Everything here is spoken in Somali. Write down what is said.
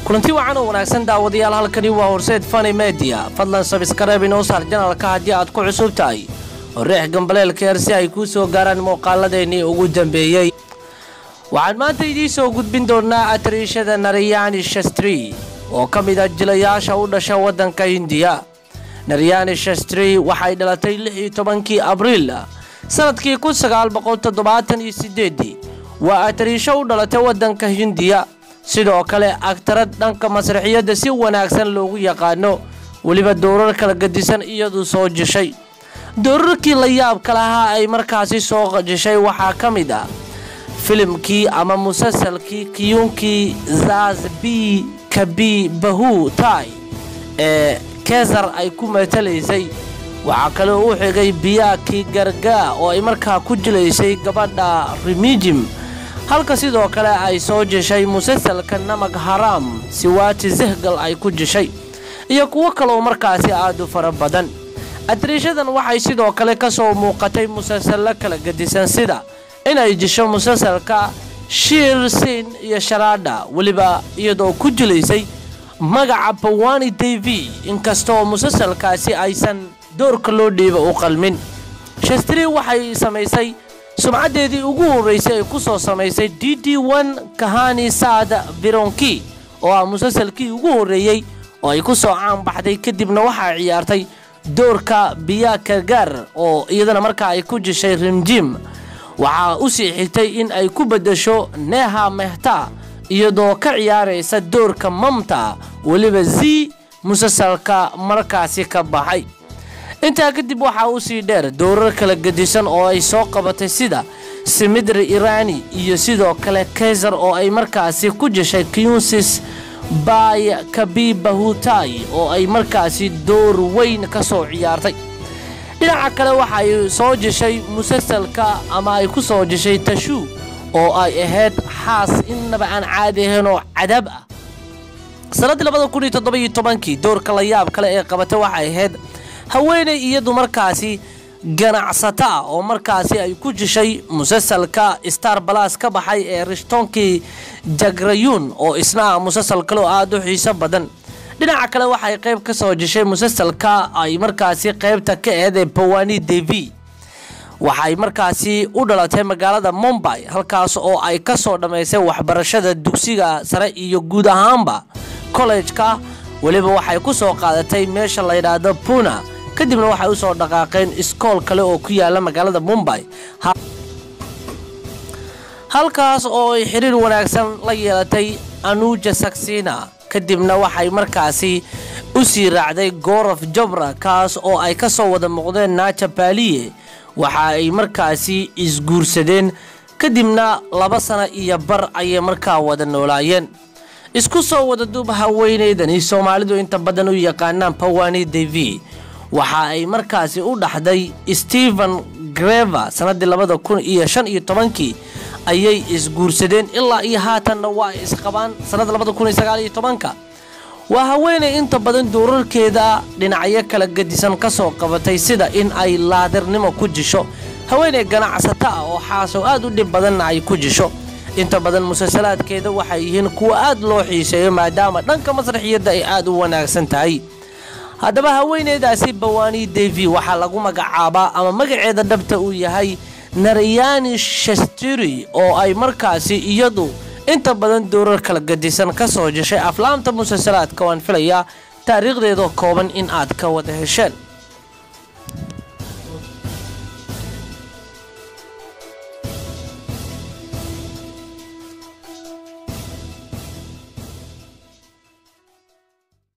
kulanti wacan oo wanaagsan daawadayaal halkani waa horseed fani media fadlan sabskareeb inoo saar janalka haddii aad ku cusub tahay horeex gambaleelka yar si ay kuu soo gaaraan muuqaaladeennii ugu dambeeyey waxaan maanta idiin soo gudbin doonaa atariishada nariyani shastri oo ka mid a jilayaasha u dhasha waddanka hindiya nariyani shastri waxay dhalatay lix iyo tobankii abriil sanadkii kun sagaal boqol toddobaatan iyo sideedii waa atariisho u dhalatay waddanka hindiya sidoo kale agtarad dhanka masraxiyadda si wanaagsan loogu yaqaano weliba dowrar kala gadisan iyadu soo jishay doorarkii la yaabka lahaa ay markaasi soo jishay waxaa ka mid ah filimkii ama musalsalkii kiyuunkii zazbi kabi bahu tai ee kesar ay ku matalaysay waxaa kaloo u xigay biyaakii gargaa oo ay markaa ku jilaysay gabadha rimijim halka sidoo kale ay soo jeshay musalsalka namag haraam siwaati zehgal ay ku jeshay iyo kuwo kaloo markaasi aad u fara badan atariishadan waxay sidoo kale ka soo muuqatay musalsallo kala gedisan sida inay jesho musalsalka shiir siin iyo sharaadha weliba iyadoo ku jilaysay magaca bawani t v inkastoo musalsalkaasi aysan doorka loo dhiiba u qalmin shastri waxay samaysay sumcaddeedii ugu horraysay ay ku soo samaysay d d n kahani saad vironki oo ah musalsalkii ugu horreeyey oo ay ku soo caanbaxday kadibna waxaa ciyaartay doorka biyaaka gaar oo iyadana markaa ay ku jeshay rimjim waxaa u sii xigtay in ay ku beddesho neha mehta iyadoo ka ciyaaraysa doorka mamta weliba z musalsalka markaasi ka baxay intaa kadib waxaa u sii dheer dowrar kala gedisan oo ay soo qabatay sida simidri irani iyo sidoo kale kaysar oo ay markaasi ku jeshay kyunsis bay kabibahutai oo ay markaasi door weyn ka soo ciyaartay dhinaca kale waxay soo jeshay musalsalka ama ay ku soo jeshay tashu oo ay ahayd xaas innaba aan caadi ahayn oo cadaab ah sannaddii labada kun iyo toddoba-iyo tobankii doorka la yaab kale ee qabatay waxay ahayd haweenay iyadu markaasi ganacsato ah oo markaasi ay ku jeshay musalsalka star balas ka baxay ee rishtoonkii jagrayuun oo isna ah musalsal kaloo aada u xiiso badan dhinaca kale waxay qayb ka soo jeshay musalsalka ay markaasi qaybta ka eedee bawani devi waxay markaasi u dhalatay magaalada mumbay halkaas oo ay ka soo dhammaysay waxbarashada dugsiga sare iyo guud ahaanba kollejka weliba waxay ku soo qaadatay meesha la yidhaahdo puna kadibna waxay u soo dhaqaaqeen iskool kale oo ku yaala magaalada mumbay halkaas oo ay xiriir wanaagsan la yeelatay anuja saksina kadibna waxay markaasi u sii raacday gorof jobra kaas oo ay ka soo wada muuqdeen naaja baaliye waxa ay markaasi isguursadeen kadibna laba sano iyo bar ayay markaa wada noolaayeen isku soo wada duub haweeneydani soomaalidu inta badan u yaqaanaan bawani devi waxa ay markaasi u dhaxday stephen grever sannaddii labada kun iyo shan iyo tobankii ayay isguursadeen ilaa iyo haatanna waa ay isqabaan sannadda labada kun iyo sagaal iyo tobanka waa haweeney inta badan doorarkeeda dhinacyo kala gedisan ka soo qabatay sida in ay laadirnimo ku jisho haweeney ganacsato ah oo xaasow aad u dhib badanna ay ku jisho inta badan musalsalaadkeeda waxay yihiin kuwa aad loo xiiseeyo maadaama dhanka masraxiyadda ay aad u wanaagsan tahay haddaba haweeneydaasi bawani devi waxaa lagu magacaabaa ama magaceeda dhabta uu yahay nariyani shastiri oo ay markaasi iyadu inta badan dowrar kala gadisan ka soo jeshay aflaamta musalsalaadka waan filayaa taariikhdeeda kooban in aad ka wada hesheen